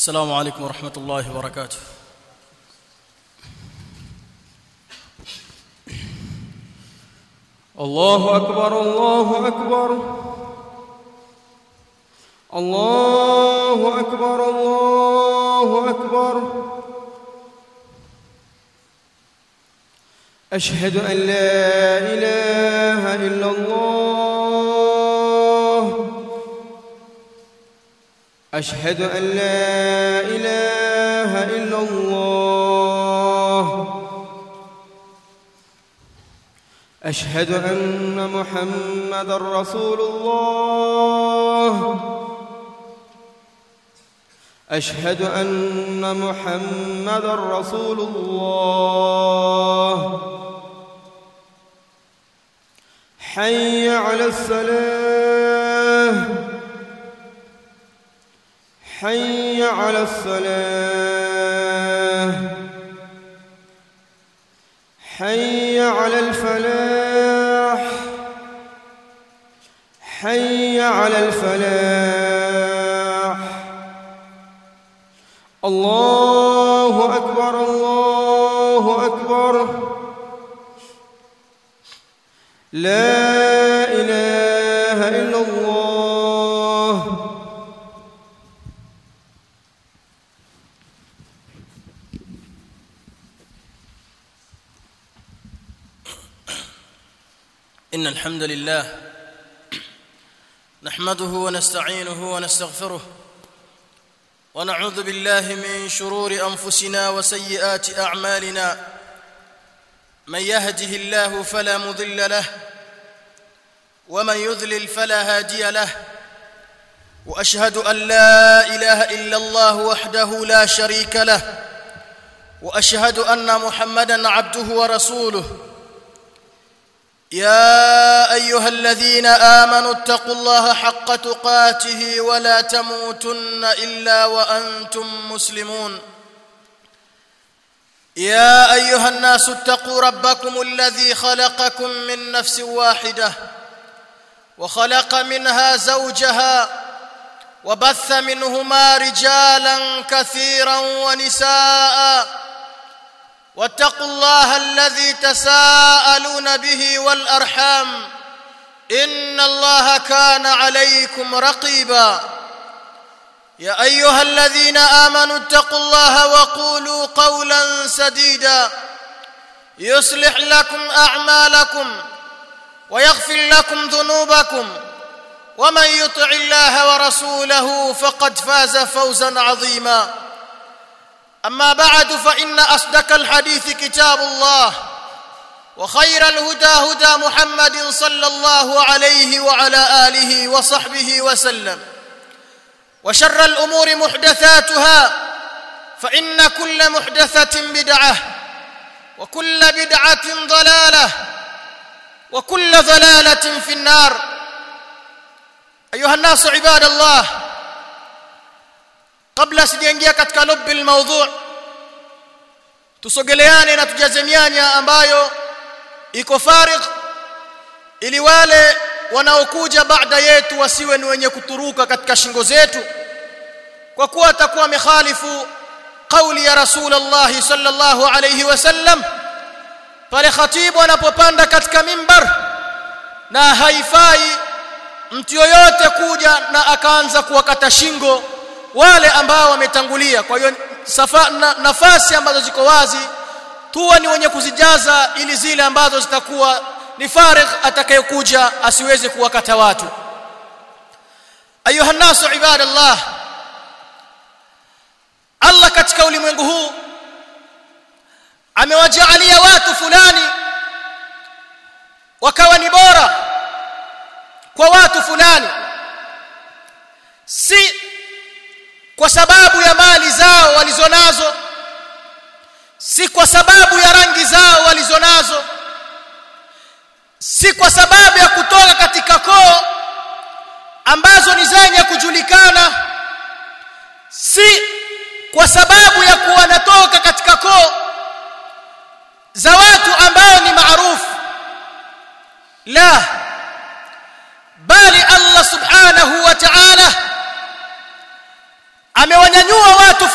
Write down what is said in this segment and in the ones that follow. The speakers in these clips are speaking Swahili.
السلام عليكم ورحمة الله وبركاته الله أكبر الله أكبر الله أكبر الله أكبر أشهد أن لا إله إلا الله أشهد أن لا إله إلا الله أشهد أن محمد رسول الله أشهد أن محمد رسول الله حي على الصلاة حي على الصلاة حي على الفلاح حي على الفلاح الله أكبر الله أكبر لا إله إلا الله إن الحمد لله نحمده ونستعينه ونستغفره ونعوذ بالله من شرور أنفسنا وسيئات أعمالنا من يهده الله فلا مضل له ومن يذلل فلا هادي له وأشهد أن لا إله إلا الله وحده لا شريك له وأشهد أن محمدًا عبده ورسوله يا ايها الذين امنوا اتقوا الله حق تقاته ولا تموتن الا وانتم مسلمون يا ايها الناس اتقوا ربكم الذي خلقكم من نفس واحده وخلق منها زوجها وبث منهما رجالا كثيرا ونساء واتقوا الله الذي تساءلون به والارحام ان الله كان عليكم رقيبا يا ايها الذين امنوا اتقوا الله وقولوا قولا سديدا يصلح لكم اعمالكم ويغفر لكم ذنوبكم ومن يطع الله ورسوله فقد فاز فوزا عظيما أما بعد فإن أصدق الحديث كتاب الله وخير الهدى هدى محمد صلى الله عليه وعلى آله وصحبه وسلم وشر الأمور محدثاتها فإن كل محدثة بدعة وكل بدعة ضلالة وكل ضلالة في النار أيها الناس عباد الله kabla sijaingia katika lubbi almawdhu' tusogeleane na tujaze mianya ambayo iko farigh ili wale wanaokuja baada yetu wasiwe ni wenye kuturuka katika shingo zetu kwa kuwa atakuwa amekhalifu kauli ya rasulullah sallallahu alayhi wasallam pale khatibu anapopanda katika mimbar na haifai mtu yoyote kuja na akaanza kuwakata shingo wale ambao wametangulia kwa hiyo na, nafasi ambazo ziko wazi tuwe ni wenye kuzijaza ili zile ambazo zitakuwa ni farigh atakayekuja asiweze kuwakata watu ayuha nasu ibadallah Allah katika ulimwengu huu amewajaalia watu fulani wakawa ni bora kwa watu fulani si kwa sababu ya mali zao walizonazo si kwa sababu ya rangi zao walizonazo si kwa sababu ya kutoka katika koo ambazo ni zenye kujulikana si kwa sababu ya kuwa natoka katika koo za watu ambao ni maarufu la bali Allah subhanahu wa ta'ala amewanyanyua watu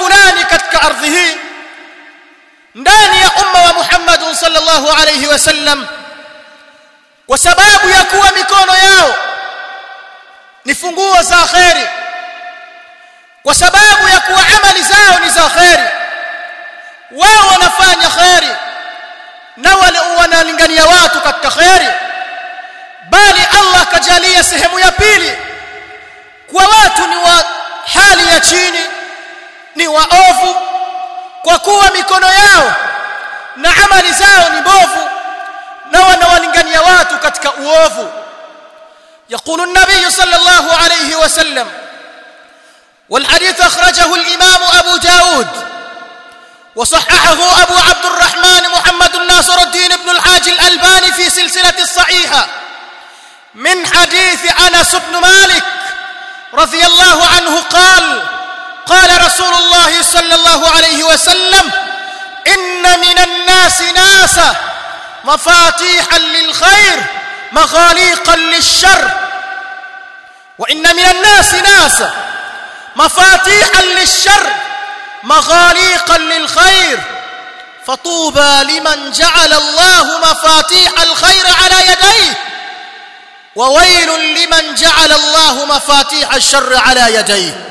ardhi hii ndani ya umma wa Muhammad sallallahu alayhi wasallam kwa sababu ya kuwa mikono yao ni funguo za khairi kwa sababu ya kuwa amali zao ni za khairi wao wanafanya khairi na wale wanalingania watu katika khairi bali Allah kajalia sehemu ya pili kwa watu ni wa hali ya chini ni waovu kwa kuwa mikono yao na amali zao ni mbovu na wanawalingania watu katika uovu يقول النبي صلى الله عليه وسلم والحديث أخرجه الإمام أبو داود وصححه أبو عبد الرحمن محمد الناصر الدين بن الحاج الألباني في سلسلة الصحيحة من حديث أنس بن مالك رضي الله عنه قال قال رسول الله صلى الله عليه وسلم إن من الناس ناسا مفاتيحا للخير مغاليقا للشر وإن من الناس ناسا مفاتيحا للشر مغاليقا للخير فطوبى لمن جعل الله مفاتيح الخير على يديه وويل لمن جعل الله مفاتيح الشر على يديه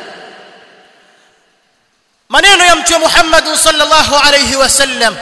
maneno ya mtume Muhammad sallallahu alayhi wasallam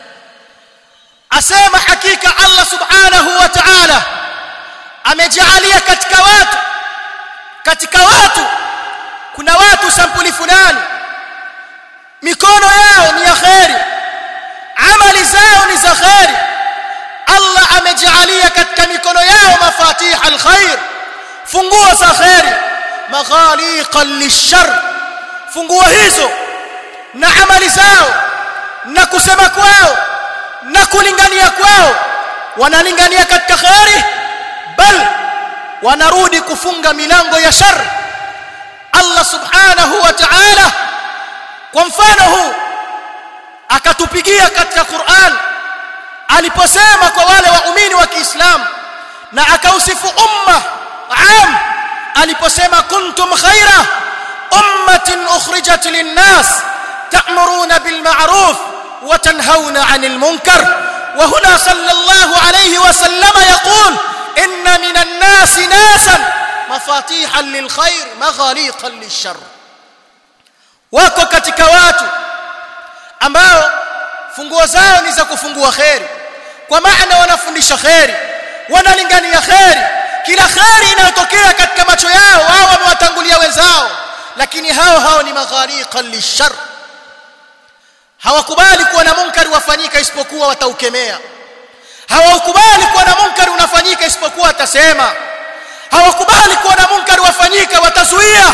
asema hakika Allah subhanahu wa ta'ala amejalia katika watu katika watu kuna watu sampuli fulani mikono yao ni ya khairi amali zao ni za khairi Allah amejalia katika mikono yao mafatih alkhair funguo za khairi maghaliqan lishar funguo hizo na amali zao na kusema kwao na kulingania kwao wanalingania katika khairi bal wanarudi kufunga milango ya shar Allah subhanahu wa ta'ala kwa mfano huu akatupigia katika Qur'an aliposema kwa wale waumini wa Kiislamu na akausifu umma am aliposema kuntum khaira ummatin ukhrijat lin-nas ta'muruna bil ma'ruf wa tanhauna 'anil munkar wa huna sallallahu alayhi wa sallama yaqul inna minan nas nasan mafatihan lil khair maghaliqan lish-sharr wako katika watu ambao funguo zao ni za kufungua khairi kwa maana wanafundisha khairi wanalingania khairi kila khairi inayotokea katika macho yao wao wamewatangulia wenzao lakini hao hao ni maghariqan lishar hawakubali kuwa na munkari wafanyika isipokuwa wataukemea hawakubali kuwa na munkari unafanyika isipokuwa watasema hawakubali kuwa na munkari wafanyika watazuia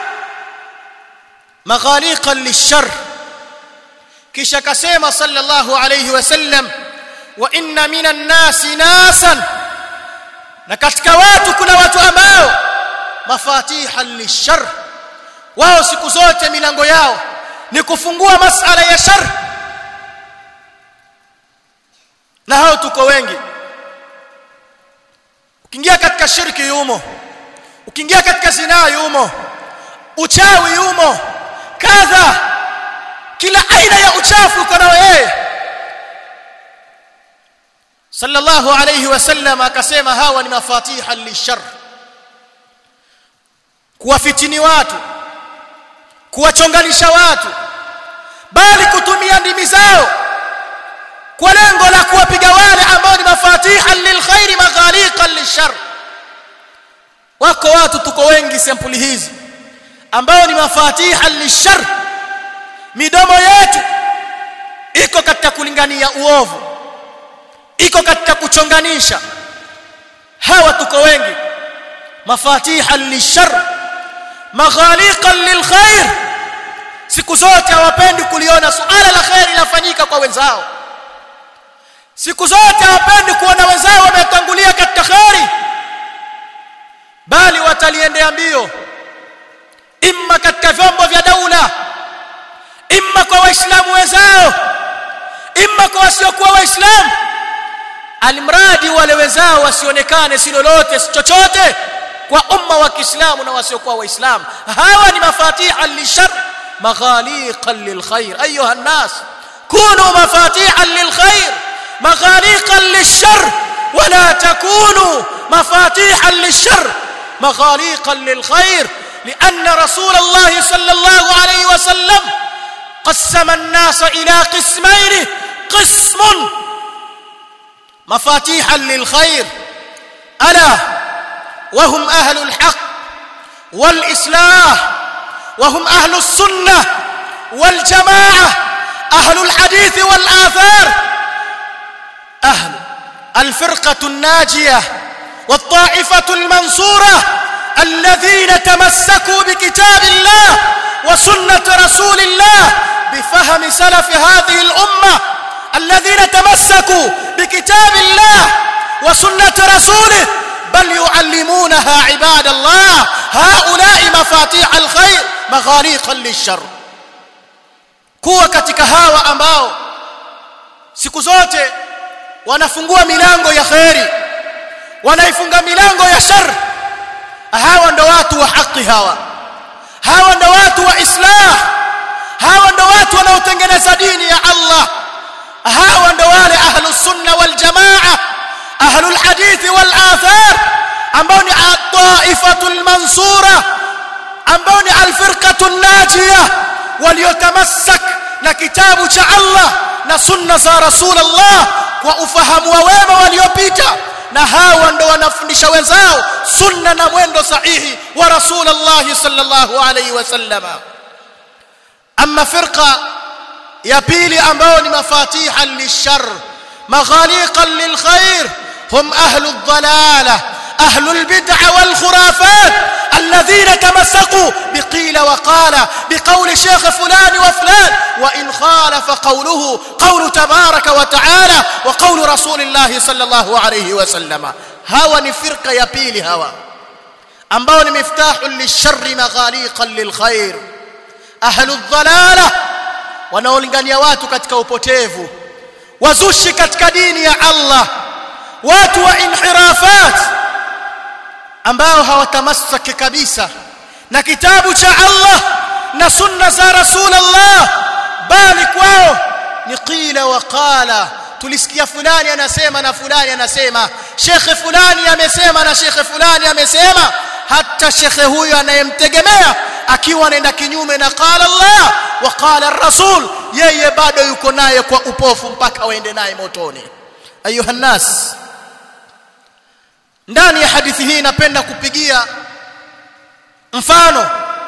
maghaliqan lishar kisha kasema sallallahu alayhi wasallam wa inna minan nasi nasan na katika watu kuna watu ambao mafatihan lishar wao siku zote milango yao ni kufungua masala ya shar na hao tuko wengi ukiingia katika shirki yumo ukiingia katika zinaa yumo uchawi yumo kadha kila aina ya uchafu uko nao yeye sallallahu alayhi wasallam akasema hawa ni mafatiha lishar kuwafitini watu kuwachonganisha watu bali kutumia ndimi zao kwa lengo la kuwapiga wale ambao ni mafatiha lilkhairi maghaliqan lishar wako watu tuko wengi sampuli hizi ambao ni mafatiha lishar midomo yetu iko katika kulingania uovu iko katika kuchonganisha hawa tuko wengi mafatiha lishar maghaliqan lilkhair siku zote hawapendi kuliona suala la khair linafanyika kwa wenzao siku zote hawapendi kuona wenzao wametangulia katika khairi bali wataliendea mbio imma katika vyombo vya daula imma kwa waislamu wenzao imma kwa wasiokuwa waislamu alimradi wale wenzao wasionekane si lolote si chochote kwa umma wa Kiislamu na wasiokuwa waislamu hawa ni mafatiha lishar مغاليقا للخير ايها الناس كونوا مفاتيحا للخير مغاليقا للشر ولا تكونوا مفاتيحا للشر مغاليقا للخير لان رسول الله صلى الله عليه وسلم قسم الناس الى قسمين قسم مفاتيحا للخير الا وهم اهل الحق والاصلاح وهم اهل السنه والجماعه اهل الحديث والاثار اهل الفرقه الناجيه والطائفه المنصوره الذين تمسكوا بكتاب الله وسنه رسول الله بفهم سلف هذه الامه الذين تمسكوا بكتاب الله وسنه رسوله بل يعلمونها عباد الله هؤلاء مفاتيح الخير مغاليقا للشر kuwa katika hawa ambao siku zote wanafungua milango ya kheri wanaifunga milango ya shar hawa ndo watu wa haki hawa hawa ndo watu wa islah hawa ndo watu wanaotengeneza dini ya Allah hawa ndo wale ahlus sunna wal jamaa ahlul hadith wal athar ambao ni at-taifatul mansura ambao ni al-firqatul najiyah waliotamassak na kitabu cha Allah na sunna za Rasulullah kwa ufahamu wa wema waliopita na hawa ndo wanafundisha wenzao sunna na mwendo sahihi wa Rasulullah sallallahu alayhi wasallam amma firqa ya pili ambao ni mafatihan lishar maghaliqan lilkhair hum ahlu dhalalah أهل البدع والخرافات الذين تمسكوا بقيل وقال بقول شيخ فلان وفلان وإن خالف قوله قول تبارك وتعالى وقول رسول الله صلى الله عليه وسلم هوى نفرق يبيل هوى ambao ni miftahu lisharri maghaliqan lilkhair ahlu dhalala wanaolingania watu katika upotevu wazushi katika dini ya Allah watu wa inhirafat ambao hawatamasaki kabisa na kitabu cha Allah na sunna za Rasulullah bali kwao ni qila wa qala tulisikia fulani anasema na fulani anasema shekhe fulani amesema na shekhe fulani amesema hata shekhe huyo anayemtegemea akiwa anaenda kinyume na qala Allah wa qala rasul yeye bado yuko naye kwa upofu mpaka waende naye motoni ayuha nas ndani ya hadithi hii napenda kupigia mfano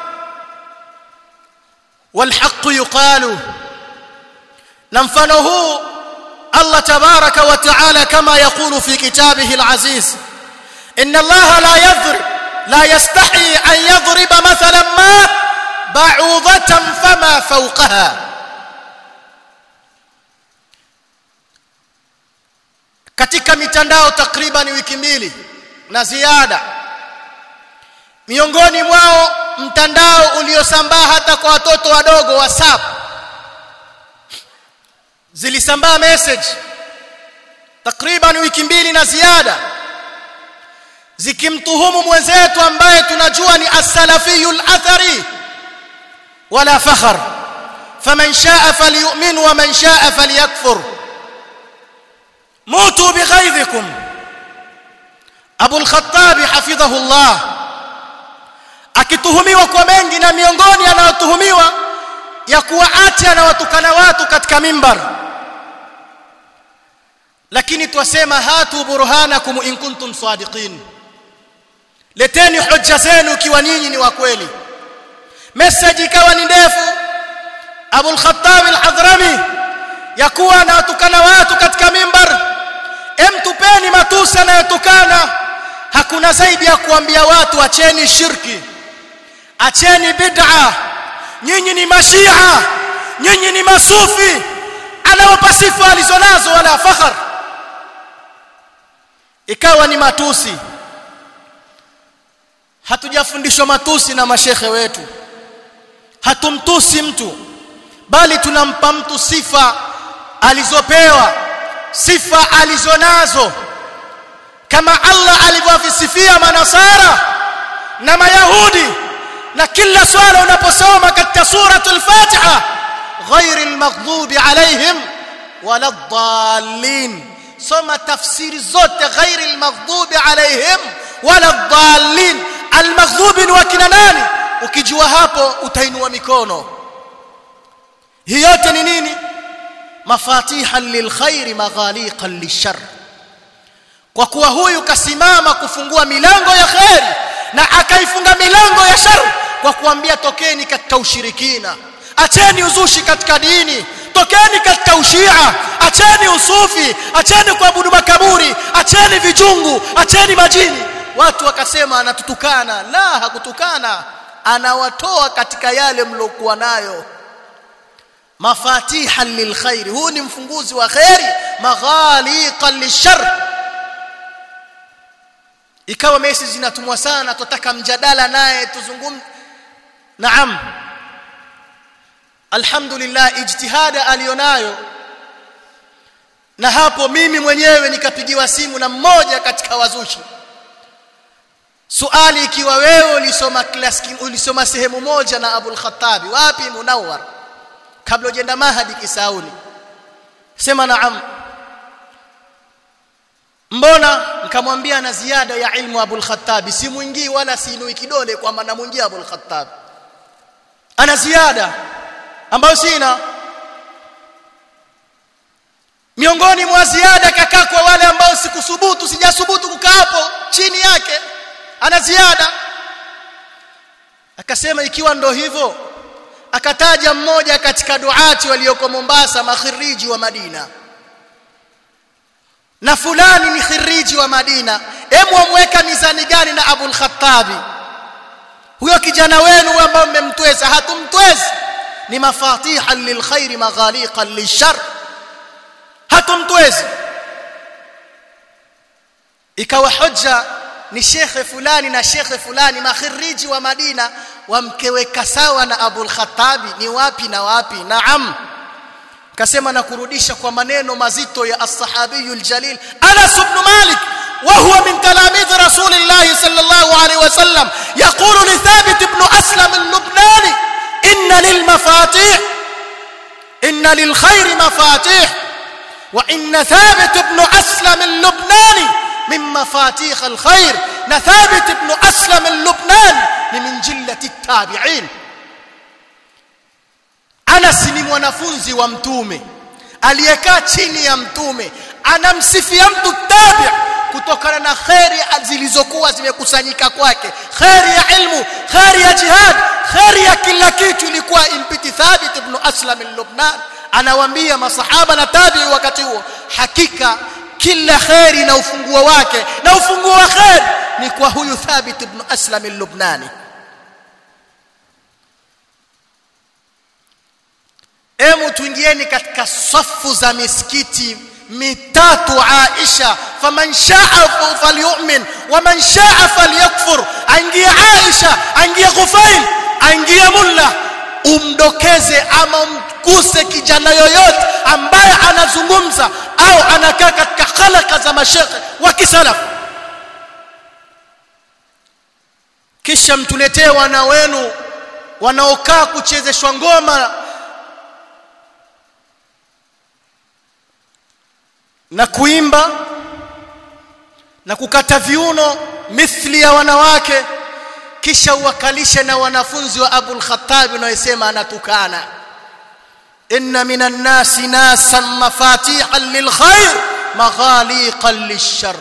والحق يقال na mfano huu Allah tabaraka wa taala kama yakulu fi kitabihi alaziz inna Allah la yadhrib la yastahi an yadhriba mathalan ma ba'udatan fama fawqaha katika mitandao takriban wiki mbili na ziada miongoni mwao mtandao uliosambaa hata kwa watoto wadogo WhatsApp zilisambaa message takriban wiki mbili na ziada zikimtuhumu mwenzetu ambaye tunajua ni as-salafiyul athari wala fakhar faman shaa falyu'min wa man shaa falyakfur mutu bighaidhikum Abu al-Khattab hafidhahu Allah akituhumiwa kwa mengi na miongoni anayotuhumiwa ya kuwa ati anawatukana watu katika mimbar lakini twasema hatu burhanakum in kuntum sadiqin leteni hoja zenu ikiwa nyinyi ni wa kweli message ikawa ni ndefu Abu al-Khattab al-Hadrami ya kuwa anawatukana watu katika mimbar em tupeni matusi anayotukana hakuna zaidi ya kuambia watu acheni shirki acheni bid'a nyinyi ni mashia nyinyi ni masufi anawapa sifa alizonazo wala fakhar ikawa ni matusi hatujafundishwa matusi na mashekhe wetu hatumtusi mtu bali tunampa mtu sifa alizopewa sifa alizonazo kama Allah alivyovisifia manasara na mayahudi na kila swala unaposoma katika suratul fatiha ghairil maghdubi alaihim waladdallin soma tafsiri zote ghairil maghdubi alaihim waladdallin almaghdubi ni wakina nani ukijua hapo utainua mikono hii yote ni nini mafatihan lilkhairi maghaliqan lishar kwa kuwa huyu kasimama kufungua milango ya khairi na akaifunga milango ya shar kwa kuambia tokeni katika ushirikina acheni uzushi katika dini tokeni katika ushia acheni usufi acheni kuabudu makaburi acheni vijungu acheni majini watu wakasema anatutukana la hakutukana anawatoa katika yale mlokuwa nayo mafatihan lilkhairi huu ni mfunguzi wa khairi maghaliqan lishar ikawa message zinatumwa sana tutaka mjadala naye tuzungumze naam alhamdulillah ijtihada alionayo na hapo mimi mwenyewe nikapigiwa simu na mmoja katika wazushi suali ikiwa wewe ulisoma class ulisoma sehemu moja na Abul Khattabi wapi Munawwar kabla ujenda Mahadi Kisauni sema naam mbona nikamwambia na ziada ya ilmu Abul Khattabi si mwingii wala siinui kidole kwamba namwingia Abul Khattabi ana ziada ambayo sina miongoni mwa ziada kakaa kwa wale ambao sikusubutu sijasubutu kukaa hapo chini yake ana ziada akasema ikiwa ndo hivyo akataja mmoja katika duati walioko Mombasa makhiriji wa Madina na fulani ni khiriji wa Madina hemu amweka mizani gani na Abul Khattabi huyo kijana wenu ambao mmemtweza hatumtwezi ni mafatihan lilkhairi maghaliqan lishar hatumtwezi ikawa hoja ni shekhe fulani na shekhe fulani makhiriji wa Madina wamkeweka sawa na Abul Khattabi ni wapi na wapi naam kasema na kurudisha kwa maneno mazito ya as-sahabiyul jalil Anas ibn Malik وهو من تلاميذ رسول الله صلى الله عليه وسلم يقول لثابت بن أسلم اللبناني إن للمفاتيح إن للخير مفاتيح وإن ثابت بن أسلم اللبناني من مفاتيح الخير نثابت بن أسلم اللبناني من جلة التابعين Anas ni mwanafunzi wa mtume aliyekaa chini ya mtume anamsifia mtu tabi kutokana na kheri zilizokuwa zimekusanyika kwake kheri ya ilmu kheri ya jihad kheri ya kila kitu ilikuwa impiti thabit ibn aslam al-lubnan anawaambia masahaba na tabi wakati huo hakika kila kheri na ufunguo wake na ufunguo wa kheri ni kwa huyu thabit ibn aslam al-lubnani Emu tuingieni katika safu za misikiti mitatu Aisha faman shaa falyu'min waman shaa falyakfur aingie Aisha aingie Ghufail aingie Mulla umdokeze ama umkuse kijana yoyote ambaye anazungumza au anakaa katika khalaka za mashekhe wa kisalaf kisha mtuletee wana wenu wanaokaa kuchezeshwa ngoma na kuimba na kukata viuno mithli ya wanawake kisha uwakalishe na wanafunzi wa Abul Khattab unayosema anatukana inna minan nasi nasan mafatihan lilkhair maghaliqan lishar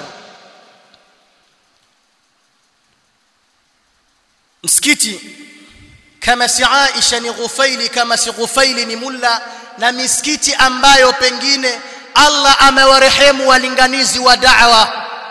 msikiti kama si Aisha ni Ghufaili kama si Ghufaili ni Mulla na misikiti ambayo pengine Allah amewarehemu walinganizi wa da'wa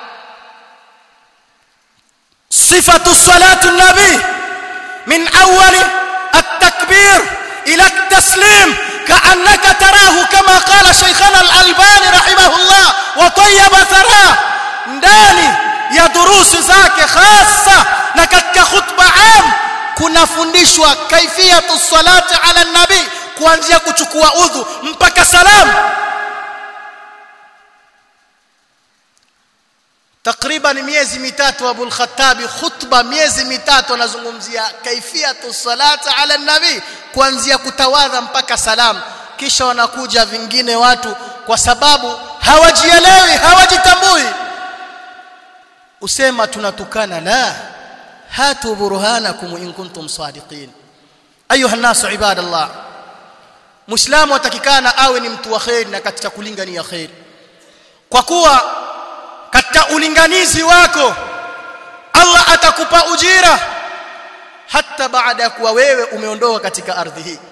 sifatu salatu nabi min awwal at-takbir ila at-taslim ka'annaka tarahu kama qala shaykhana al-albani rahimahullah wa tayyaba thara ndani ya durusi zake hasa na katika khutba am kunafundishwa kaifiyatu salati ala nabi kuanzia kuchukua udhu mpaka salamu takriban takriban miezi mitatu Abu al-Khattabi khutba miezi mitatu anazungumzia kaifiyatu salata ala nabi kuanzia kutawadha mpaka salam kisha wanakuja vingine watu kwa sababu hawajielewi hawajitambui usema tunatukana la hatu burhanakum in kuntum sadiqin ayuha nasu ibadallah muislamu atakikana awe ni mtu wa khair na katika kulingania khair kwa kuwa katika ulinganizi wako Allah atakupa ujira hata baada ya kuwa wewe umeondoka katika ardhi hii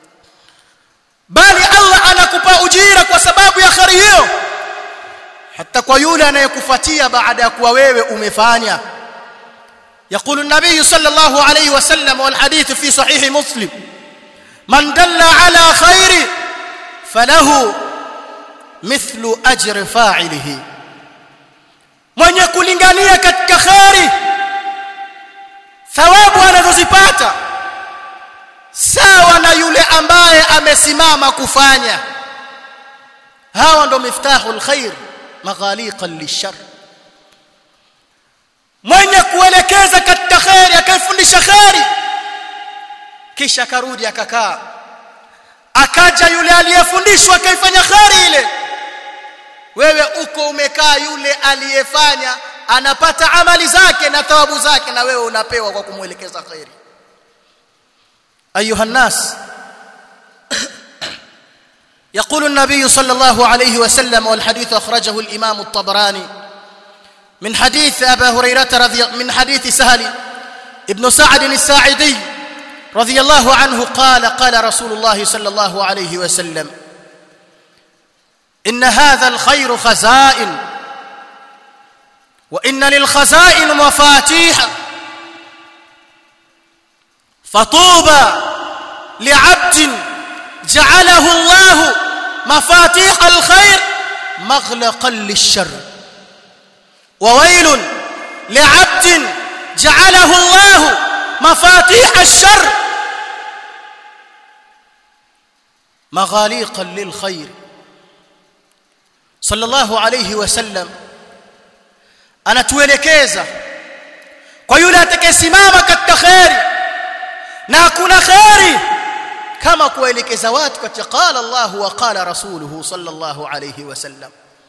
bali Allah anakupa ujira kwa sababu ya khari hiyo hata kwa yule anayekufuatia baada ya kuwa wewe umefanya يقول النبي صلى الله عليه وسلم والحديث في صحيح مسلم من دل على خير فله مثل أجر فاعله mwenye kulingania katika khairi thawabu anazozipata sawa na yule ambaye amesimama kufanya hawa ndo miftahul khair maghaliqan lishar mwenye kuelekeza katika khairi akaifundisha khairi kisha akarudi akakaa akaja yule aliyefundishwa akaifanya khairi ile wewe uko umekaa yule aliyefanya anapata amali zake na thawabu zake na wewe unapewa kwa kumwelekeza khairi ايها الناس يقول النبي صلى الله عليه وسلم والحديث اخرجه الامام الطبراني من حديث ابا هريره رضي من حديث سهل ابن سعد الساعدي رضي الله عنه قال قال رسول الله صلى الله عليه وسلم ان هذا الخير خزائن وان للخزائن مفاتيح فطوبى لعبد جعله الله مفاتيح الخير مغلقا للشر وويل لعبد جعله الله مفاتيح الشر مغاليقا للخير صلى الله عليه وسلم anatuelekeza kwa yule atakayesimama katika khairi na hakuna khairi kama kuelekeza watu katika qala Allah wa qala rasuluhu sallallahu alayhi wasallam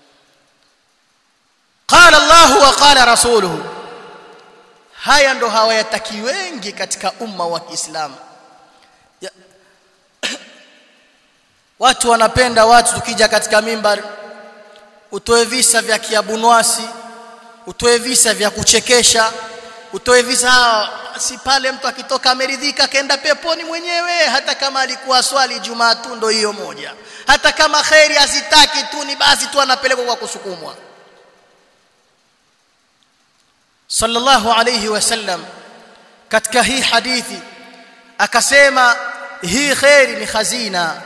qala Allah wa qala rasuluhu haya ndo hawayataki wengi katika umma wa Kiislamu watu wanapenda watu tukija katika mimbar utoe visa vya kiabunwasi utoe visa vya kuchekesha utoe visa si pale mtu akitoka ameridhika akaenda peponi mwenyewe hata kama alikuwa swali jumaa tu ndo hiyo moja hata kama khairi azitaki tu ni basi tu anapelekwa kwa kusukumwa sallallahu alayhi wasallam katika hii hadithi akasema hii khairi ni khazina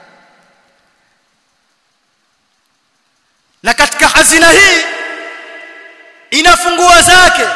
na katika hazina hii ina funguo zake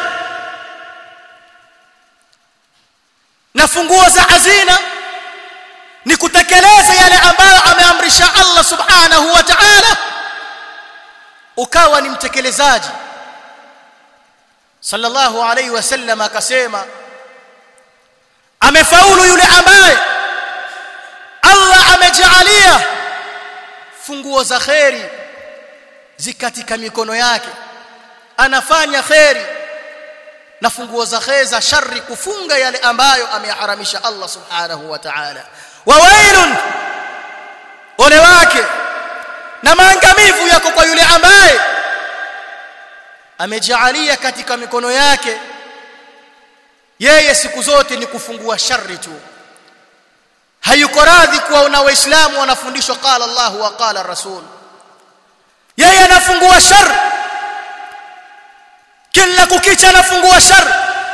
na funguo za hazina ni kutekeleza yale ambayo ameamrisha Allah subhanahu wa ta'ala ukawa ni mtekelezaji sallallahu alayhi wasallam akasema amefaulu yule ambaye Allah amejaalia funguo za khairi zikatika mikono yake anafanya khairi na funguo za khair za shari kufunga yale ambayo ameharamisha Allah subhanahu wa ta'ala wa wailun ole wake na maangamivu yako kwa yule ambaye amejaalia katika mikono yake yeye siku zote ni kufungua shari tu hayuko radhi kuwaona waislamu wanafundishwa qala Allah wa qala rasul yeye anafungua shari kila kukicha anafungua shari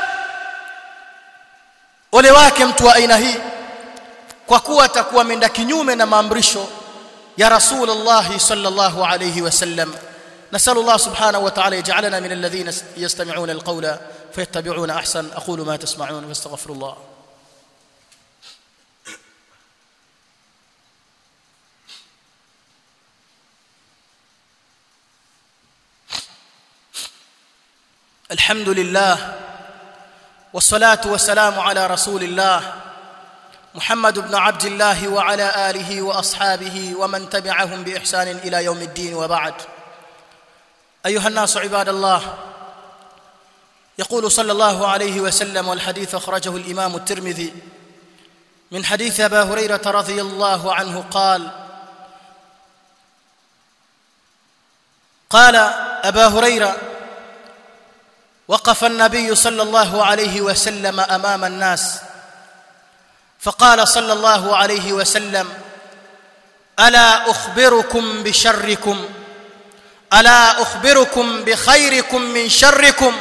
ole wake mtu wa aina hii kwa kuwa atakuwa ameenda kinyume na maamrisho ya rasulullah sallallahu alayhi wasallam نسال الله سبحانه وتعالى يجعلنا من الذين يستمعون القول فيتبعون احسن اقول ما تسمعون واستغفر الله الحمد لله والصلاه والسلام على رسول الله محمد بن عبد الله وعلى اله واصحابه ومن تبعهم باحسان الى يوم الدين وبعد ايها الناس عباد الله يقول صلى الله عليه وسلم والحديث اخرجه الامام الترمذي من حديث ابا هريره رضي الله عنه قال قال ابا هريره وقف النبي صلى الله عليه وسلم امام الناس فقال صلى الله عليه وسلم الا اخبركم بشركم الا اخبركم بخيركم من شركم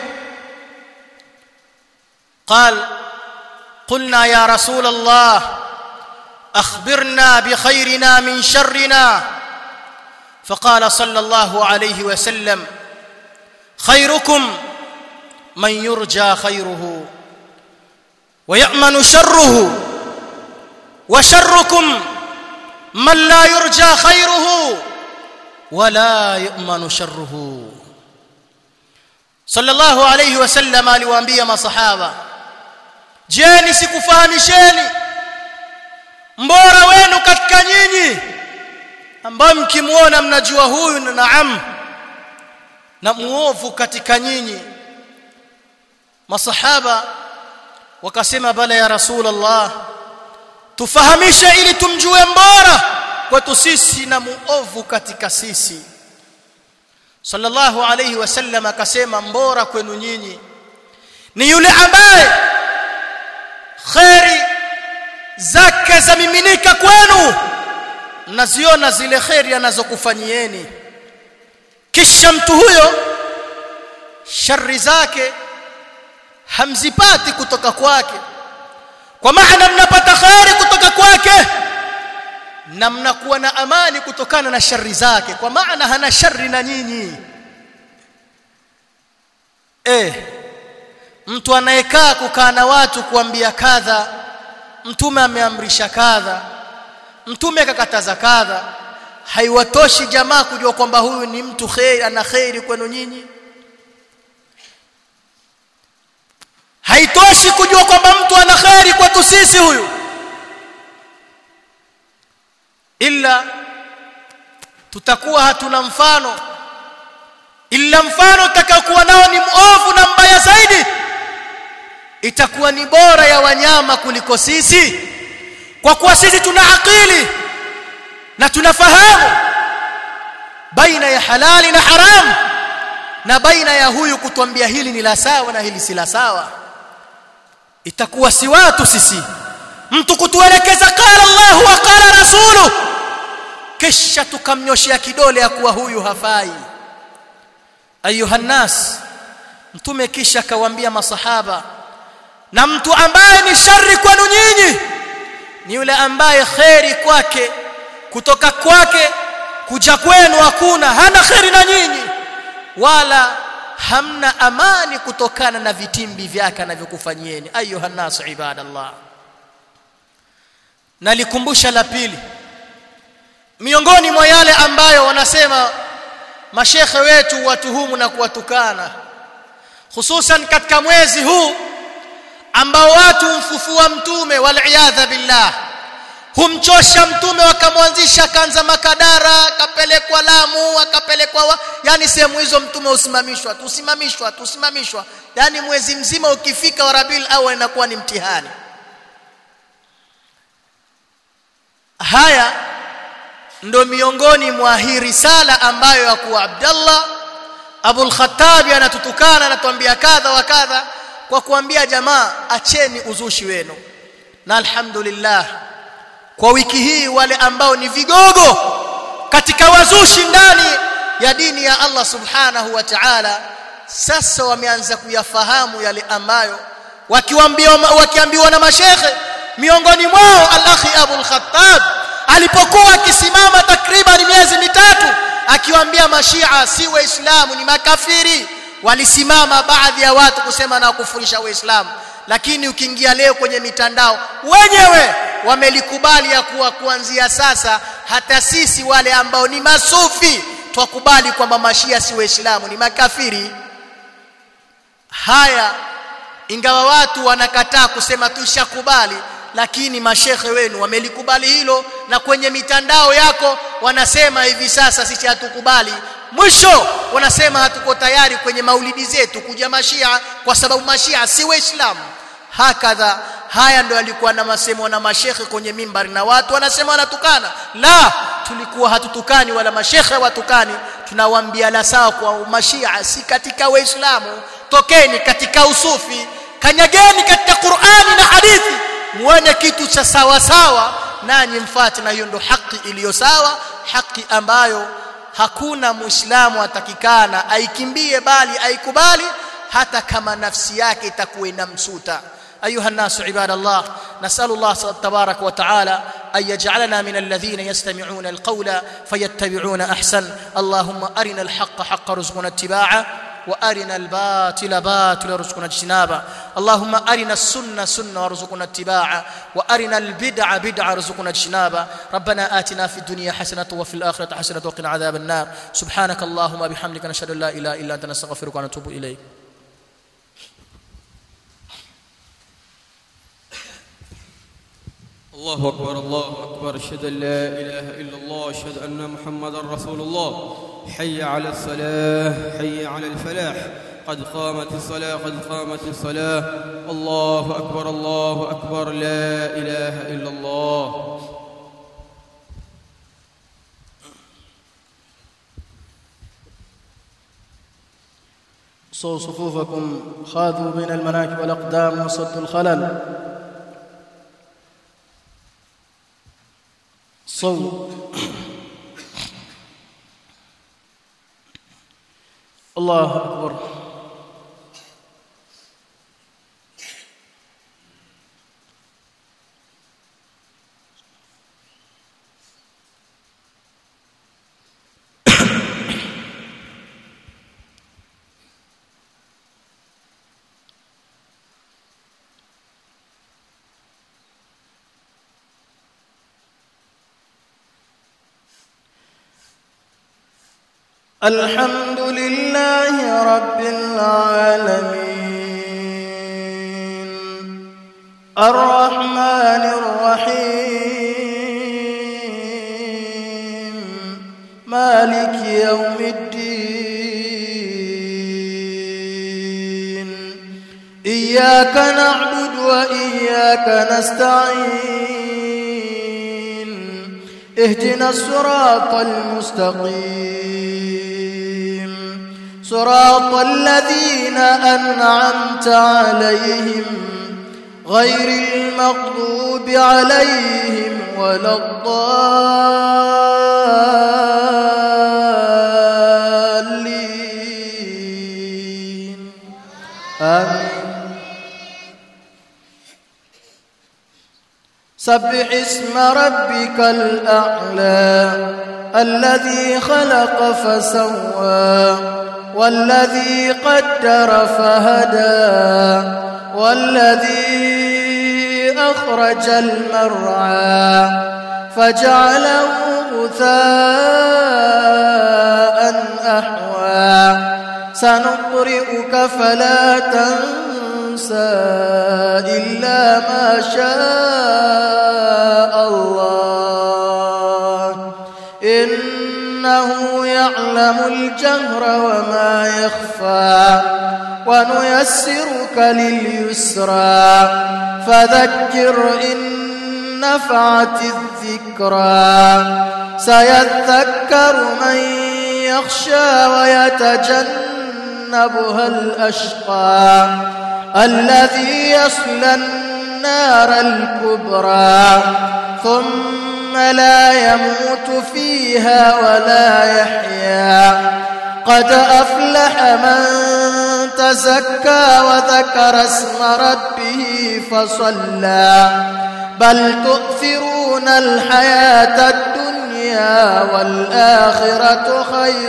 قال قلنا يا رسول الله اخبرنا بخيرنا من شرنا فقال صلى الله عليه وسلم خيركم من يرجى خيره ويأمن شره وشركم من لا يرجى خيره ولا يؤمن شره صلى الله عليه وسلم aliwaambia masahaba je nisikufahamisheni mbora wenu katika nyinyi ambao mkimuona mnajua huyu na naam na muovu katika nyinyi masahaba wakasema bala ya rasulullah tufahamishe ili tumjue mbora kwetu sisi na muovu katika sisi sallallahu alayhi wasallam akasema mbora kwenu nyinyi ni yule ambaye khairi zake zamiminika kwenu mnaziona zile khairi anazokufanyieni kisha mtu huyo shari zake hamzipati kutoka kwake kwa maana mnapata khairi kutoka kwake na mnakuwa na amani kutokana na shari zake kwa maana hana shari na nyinyi eh mtu anayekaa kukaa na watu kuambia kadha mtume ameamrisha kadha mtume akakataza kadha haiwatoshi jamaa kujua kwamba huyu ni mtu khairi ana khairi kwenu nyinyi haitoshi kujua kwamba mtu ana khairi kwetu sisi huyu illa tutakuwa hatuna mfano illa mfano utakaokuwa nao ni muovu na mbaya zaidi itakuwa ni bora ya wanyama kuliko sisi kwa kuwa sisi tuna akili na tunafahamu baina ya halali na haramu na baina ya huyu kutuambia hili ni la sawa na hili si la sawa itakuwa si watu sisi mtu kutuelekeza qala Allah wa qala rasulu kisha tukamnyoshia kidole ya kuwa huyu hafai ayuha nas mtume kisha akawaambia masahaba na mtu ambaye ni shari kwenu nyinyi ni yule ambaye kheri kwake kutoka kwake kuja kwenu hakuna hana kheri na nyinyi wala hamna amani kutokana na vitimbi vyake anavyokufanyieni ayuha nasu ibadallah nalikumbusha la pili miongoni mwa yale ambayo wanasema mashekhe wetu watuhumu na kuwatukana hususan katika mwezi huu ambao watu humfufua mtume waliyadha billah humchosha mtume wakamwanzisha akaanza makadara akapelekwa Lamu akapelekwa wa... yani sehemu hizo mtume usimamishwa tusimamishwa tusimamishwa yani mwezi mzima ukifika wa Rabiul Awwal inakuwa ni mtihani haya ndo miongoni mwa hii risala ambayo ya kuwa Abdallah Abul Khattabi anatutukana anatuambia kadha wa kadha kwa kuambia jamaa acheni uzushi wenu na alhamdulillah kwa wiki hii wale ambao ni vigogo katika wazushi ndani ya dini ya Allah subhanahu wa ta'ala sasa wameanza kuyafahamu yale ambayo wakiambiwa wakiambiwa na mashekhe miongoni mwao al-akhi Abul Khattab alipokuwa akisimama takriban miezi mitatu akiwaambia mashia si waislamu ni makafiri walisimama baadhi ya watu kusema na kufurisha waislamu lakini ukiingia leo kwenye mitandao wenyewe wamelikubali ya kuwa kuanzia sasa hata sisi wale ambao ni masufi twakubali kwamba mashia si waislamu ni makafiri haya ingawa watu wanakataa kusema tushakubali lakini mashekhe wenu wamelikubali hilo na kwenye mitandao yako wanasema hivi sasa sisi hatukubali mwisho wanasema hatuko tayari kwenye maulidi zetu kuja mashia kwa sababu mashia si waislamu hakadha haya ndo alikuwa na masemo na mashekhe kwenye mimbari na watu wanasema wanatukana la tulikuwa hatutukani wala mashekhe watukani tunawaambia la sawa kwa mashia si katika waislamu tokeni katika usufi kanyageni katika Qur'ani na hadithi muone kitu cha sawa sawa nanyi mfuate na hiyo ndo haki iliyo sawa haki ambayo hakuna muislamu atakikana aikimbie bali aikubali hata kama nafsi yake itakuwa inamsuta أيها الناس عباد الله نسأل الله تبارك وتعالى أن يجعلنا من الذين يستمعون القول فيتبعون أحسن اللهم أرنا الحق حق رزقنا اتباعه وارنا الباطل باطل وارزقنا اجتنابه اللهم ارنا السنه سنه وارزقنا اتباعه وارنا البدع بدع وارزقنا اجتنابه ربنا آتنا في الدنيا حسنه وفي الاخره حسنه وقنا عذاب النار سبحانك اللهم بحمدك نشهد ان لا اله الا انت نستغفرك ونتوب اليك الله أكبر الله أكبر أشهد أن لا إله إلا الله أشهد أن محمدا رسول الله حي على الصلاة حي على الفلاح قد قامت الصلاة قد قامت الصلاة الله أكبر الله أكبر لا إله إلا الله صوا صفوفكم خاذوا بين المناكب والأقدام وصدوا الخلل صو الله أكبر الحمد لله رب العالمين الرحمن الرحيم مالك يوم الدين إياك نعبد وإياك نستعين اهدنا الصراط المستقيم صراط الذين أنعمت عليهم غير المغضوب عليهم ولا الضالين آمين سبح اسم ربك الأعلى الذي خلق فسوى والذي قدر فهدى والذي أخرج المرعى فجعله غثاء أحوى سنقرئك فلا تنسى إلا ما شاء الله إنه يعلم الجهر وما يخفى ونيسرك لليسرى فذكر إن نفعت الذكرى سيذكر من يخشى ويتجنبها الأشقى الذي يصلى النار الكبرى ثم لا يموت فيها ولا يحيا قد أفلح من تزكى وذكر اسم ربه فصلى بل تؤثرون الحياة الدنيا والآخرة خير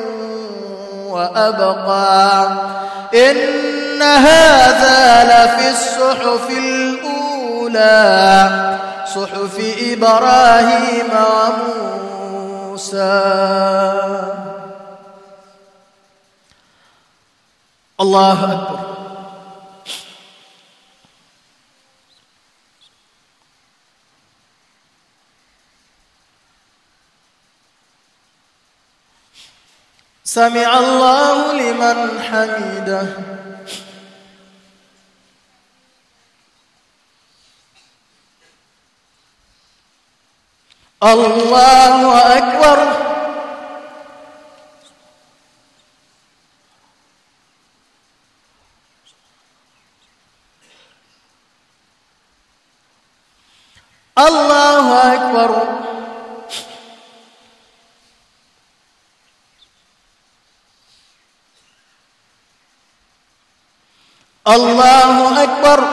وأبقى إن هذا لفي الصحف الأولى صحف إبراهيم وموسى الله أكبر سمع الله لمن حمده الله أكبر الله أكبر الله أكبر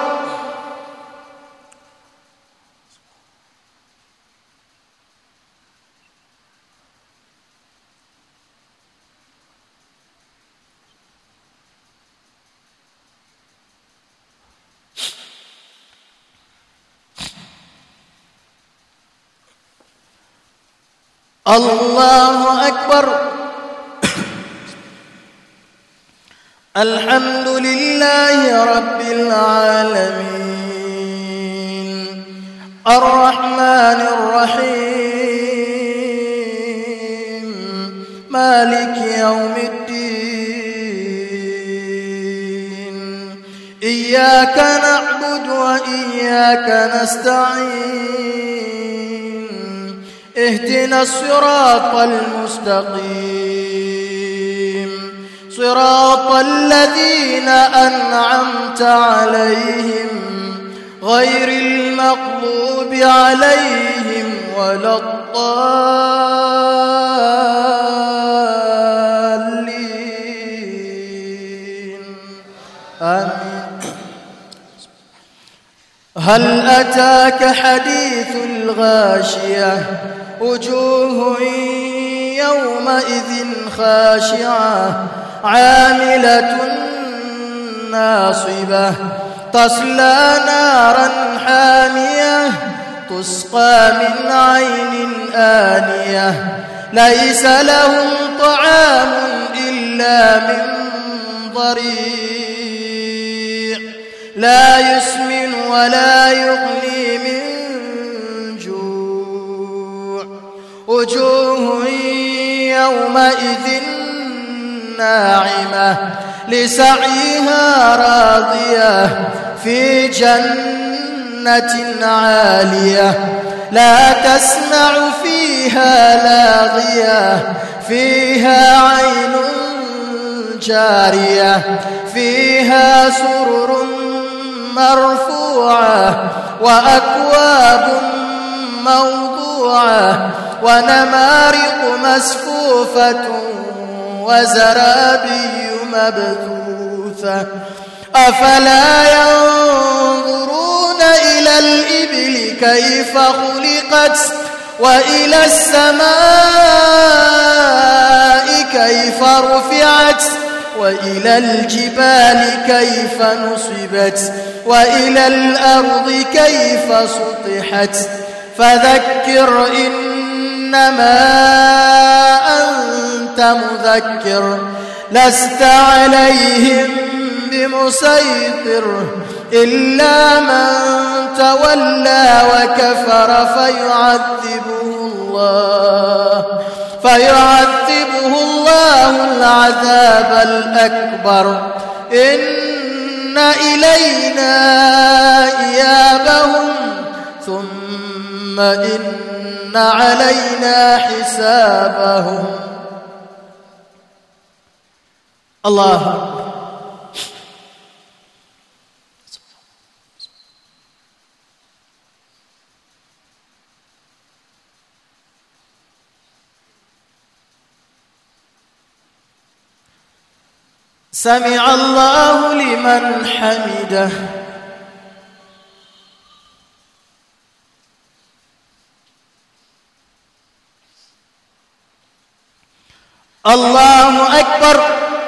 الله أكبر الحمد لله رب العالمين الرحمن الرحيم مالك يوم الدين إياك نعبد وإياك نستعين اهدنا الصراط المستقيم صراط الذين أنعمت عليهم غير المغضوب عليهم ولا الضالين آمين هل أتاك حديث الغاشية وجوه يومئذ خاشعة عاملة ناصبة تصلى نارا حامية تسقى من عين آنية ليس لهم طعام إلا من ضريع لا يسمن ولا يغني من جوع وجوه يومئذ ناعمة لسعيها راضية في جنة عالية لا تسمع فيها لاغية فيها عين جارية فيها سرر مرفوعة وأكواب موضوعة ونمارق مسفوفة وزرابي مبثوثة أفلا ينظرون إلى الإبل كيف خلقت وإلى السماء كيف رفعت وإلى الجبال كيف نصبت وإلى الأرض كيف سطحت فذكر إنما أنت مذكر لست عليهم بمسيطر إلا من تولى وكفر فيعذبه الله فيعذبه الله العذاب الأكبر إن إلينا إيابهم ثم إن علينا حسابهم الله أكبر سمع الله لمن حمده الله أكبر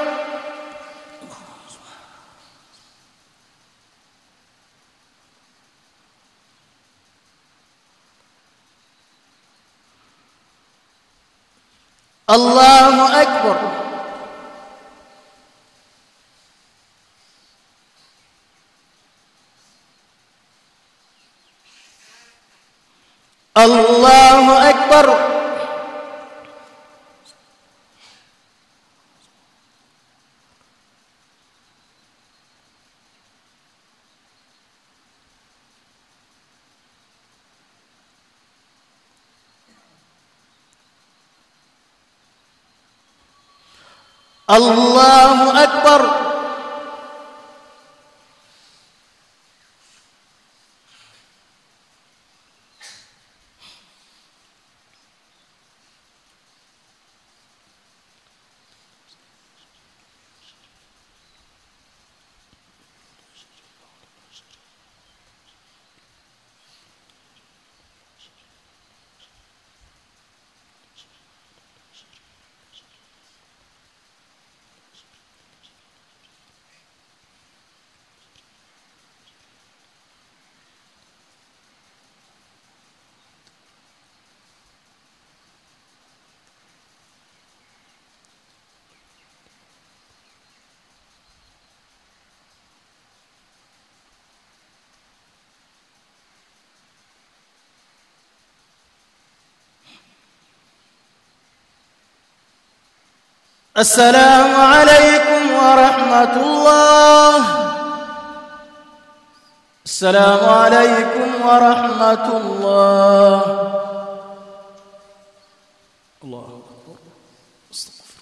الله أكبر الله أكبر الله أكبر السلام عليكم ورحمة الله السلام عليكم ورحمة الله الله أكبر استغفر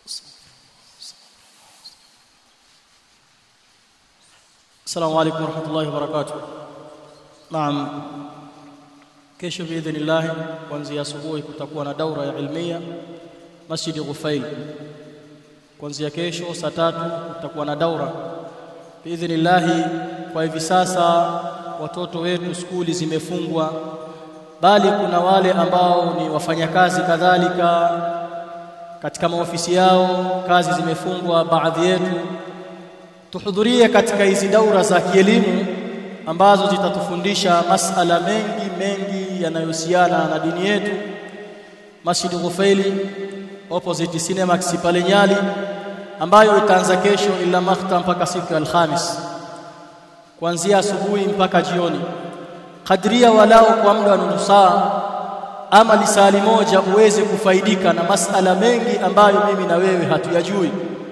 السلام عليكم ورحمة الله وبركاته نعم kesho biidhnillah kuanzia asubuhi kutakuwa na daura ya ilmia Masjid Ghufail kuanzia kesho saa tatu kutakuwa na daura biidhnillah kwa hivi sasa watoto wetu skuli zimefungwa bali kuna wale ambao ni wafanyakazi kadhalika katika maofisi yao kazi zimefungwa baadhi yetu tuhudhurie katika hizi daura za kielimu ambazo zitatufundisha masala mengi mengi yanayohusiana na dini yetu Masjid Ghufaili opposite Cinemax pale Nyali ambayo itaanza kesho ila makhta mpaka siku ya Alhamis kuanzia asubuhi mpaka jioni kadria walao kwa muda wa nusu saa ama lisali moja uweze kufaidika na masala mengi ambayo mimi na wewe hatuyajui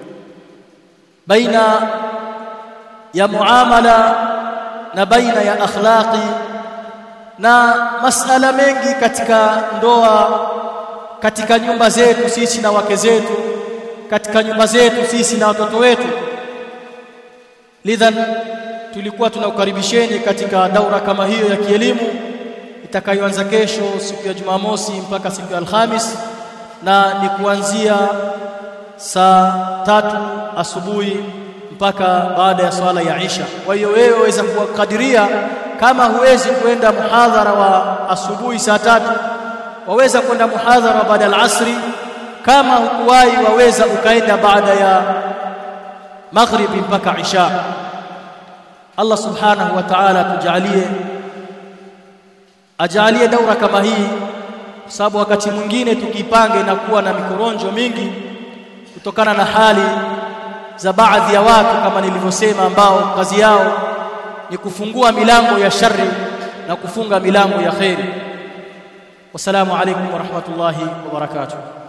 baina ya muamala na baina ya akhlaqi na masala mengi katika ndoa katika nyumba zetu sisi na wake zetu katika nyumba zetu sisi na watoto wetu lidhan tulikuwa tunakukaribisheni katika daura kama hiyo ya kielimu itakayoanza kesho siku ya Jumamosi mpaka siku ya Alhamis na ni kuanzia saa tatu asubuhi mpaka baada ya swala ya Isha. Kwa hiyo wewe waweza kukadiria kama huwezi kwenda muhadhara wa asubuhi saa tatu waweza kwenda muhadhara baada ya asri kama hukuwahi waweza ukaenda baada ya maghribi mpaka Isha. Allah subhanahu wa ta'ala tujalie ajalie daura kama hii kwa sababu wakati mwingine tukipange na kuwa na mikoronjo mingi kutokana na hali za baadhi ya watu kama nilivyosema ambao kazi yao ni kufungua milango ya shari na kufunga milango ya khairi wasalamu alaykum wa rahmatullahi wa barakatuh